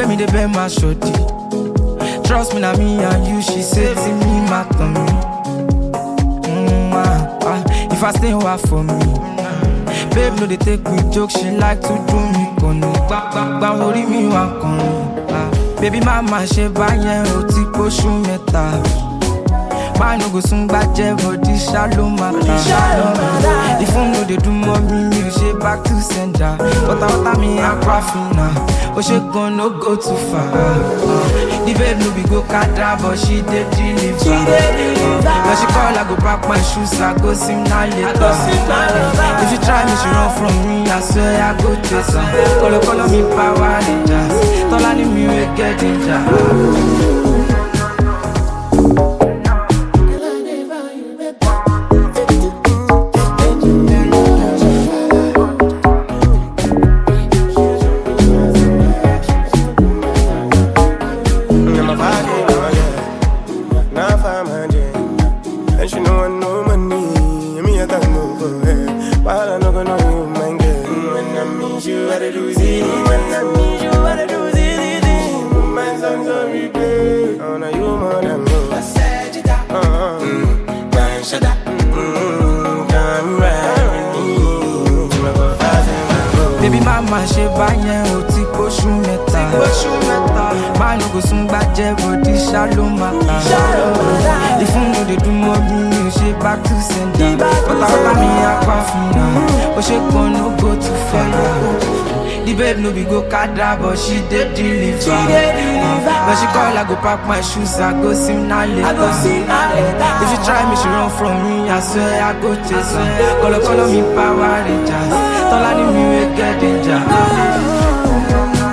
make me the bend my shorty. Trust me, na me and you, she said to me, my tummy. Mm, ah, ah, if I stay away for me. Babe, no, they take me joke, she like to do me konu. Gba gba gba orí mi wá kan. Ah, baby, mama ṣe báyẹn o ti pósù mẹ́ta. Man no go soon gbàjẹ́ body shallow matter. The phone no dey do mọ́ mi, mi ò ṣe back to sender. Wọ́tawọ́tà mi aquafina, ó ṣe gan no go too far. Uh, the babe no be go kada but she dey deliver. She dey deliver. Uh, when she call I go pack my shoes, I go sim na later. If you try me, she run from me, I swear I go chase her. Kolo kolo mi power rangers, tọ́lá ni mi wey get danger. I'm a party, oh yeah. Now five hundred, and she know I know money. Me I don't know for her. While I know gonna know you, man, girl. When I meet you, I do see. When I meet you, I do see. My songs on replay. Oh, now you more than me. I said it up. Uh-huh. Mm, man, shut up. Mm, come ride with me. To my go fast and my go. Baby mama ṣe báyẹn o ti pósù mẹ́ta. Man no go soon gbàjẹ́ body shallow matter. Ìfún no dey dùn mọ́ bí mi ò ṣe back to sender. Wọ́tawọ́tà mi aquafina, ó ṣe gan no go too far. The babe no be go kada but she dey deliver. She dey deliver. When she call I go pack my shoes, I go sim na later. I go sim na later. If you try me, she run from me, I swear I go chase her. Kolo kolo mi power rangers, tọ́lá ni mi wey get danger.